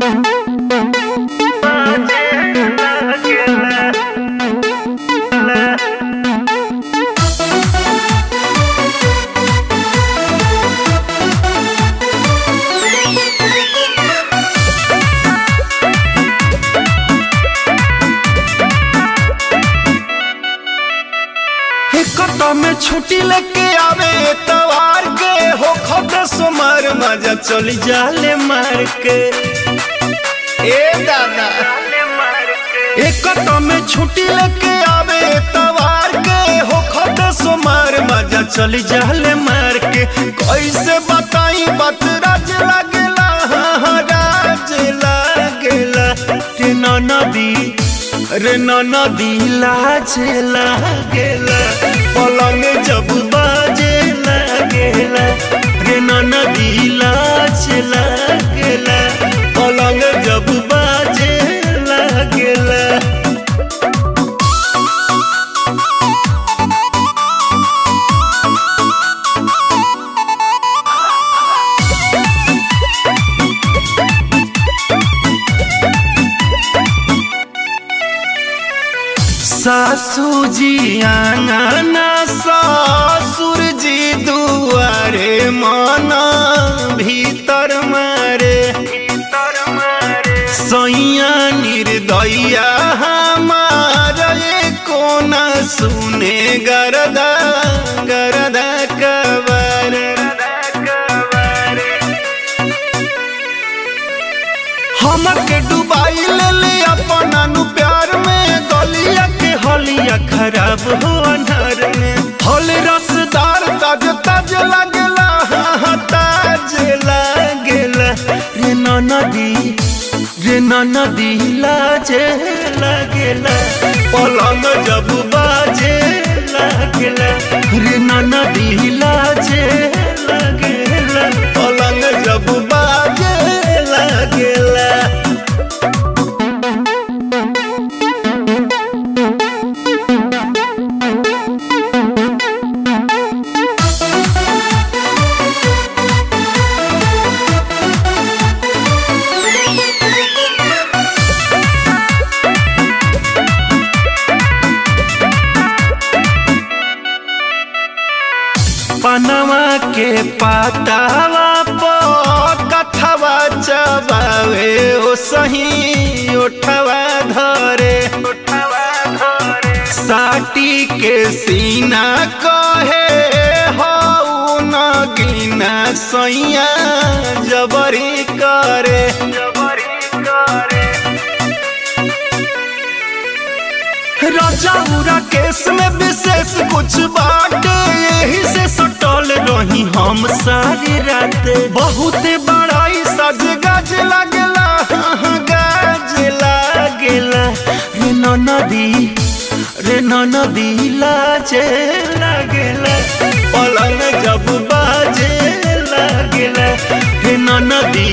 कटो में छुट्टी लेके आवे तवार के हो खत सोमर मजा चली जाले मार के ए दादा एक कटो में छुट्टी लेके आवे तवार के हो खत सोमर मजा चली जाले मार के कैसे बताई बात राज लागेला हाँ, राज लागेला के नदी रे नदी लाजे लागेला पलंग जब बाजे लागेला रे नदी लाजे लागेला पलंग जब बाजे लागेला सासू जी आंगना ससुर जी दुआरे मना भीतर मारे सैया निर्दया हमार कोना सुने गरदा गरदा कबर हमके डुबाई ले ले अपना नु प्यार में गलिया के हलिया खराब हो अनहर में फल रसदार ताज ताज लागेला हाँ, हाँ, ताज लागेला रे नदी रे नदी लाजे लागेला पलंग जब बाजे लागेला रे नदी लाजे लागेला पलंग जब बाजे लागेला पनवा के पातावा पर कथवा चबावे ओ सही उठवा धरे साटी के सीना कहे हऊ न गिना सैया जबरी करे राजा केस में विशेष कुछ बाटे यही से सटल रही हम सारी रात बहुत बड़ाई सज गज लागेला हाँ, गज लागेला रे नदी रे नदी लाजे लागेला पलंग जब बाजे लागेला रे नदी